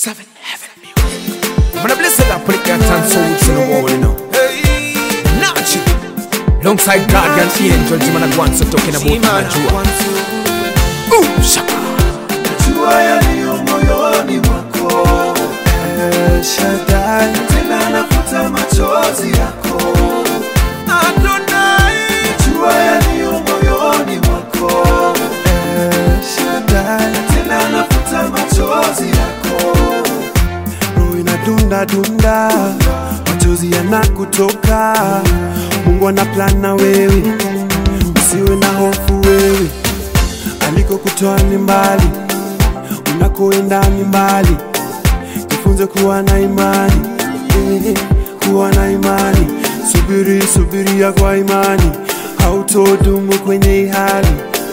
Seven Heaven Music. I'm gonna bless it up, put it and souls in the wall, you know. Nachi. Alongside Guardian Angel, Jim and Gwan, so talking about Najua. Ooh, shaka. Jua yaliyo moyoni mwako El Shaddai, tena nafuta machozi yako Adonai. Jua yaliyo moyoni mwako El Shaddai, tena nafuta machozi yako roho inadunda dunda, machozi yanakutoka. Mungu ana plan na wewe, usiwe na hofu wewe, alikokutoa ni mbali, unakoenda ni mbali. Jifunze kuwa na imani, eh, kuwa na imani. Subiri, subiria kwa imani, hautodumu kwenye hii hali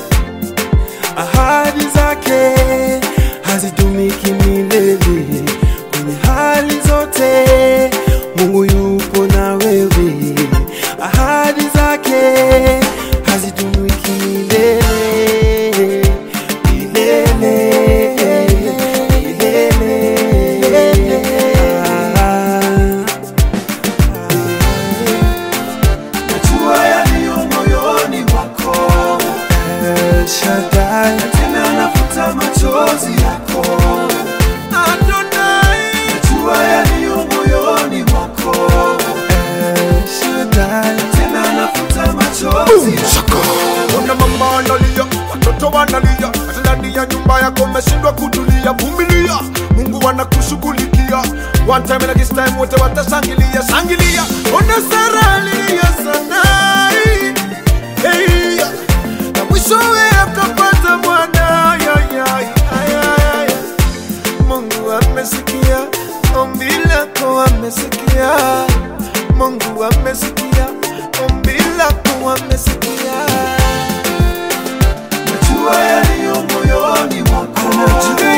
ahadi zake hazidumiki milele kwenye hali zote mungu yupo na wewe ahadi zake hazidumiki milele milele milele Ah. Najua yaliyo moyoni mwako El Shaddai, tena nafuta machozi yako Adonai. Najua yaliyo moyoni mwako El Shaddai, tena nafuta machozi yako Ona mama analia, watoto wanalia, hata ndani ya nyumba yako umeshindwa kutulia. Vumilia, Mungu anakushughulikia. One time and this time wote watashangilia, shangilia. Ona Sara alilia sana, hey, na mwishowe akapata mwana. Ya, ya, ya, ya, ya. Mungu amesikia ombi lako, amesikia. Mungu amesikia ombi lako, amesikia. Najua yaliyo moyoni mwako Anajua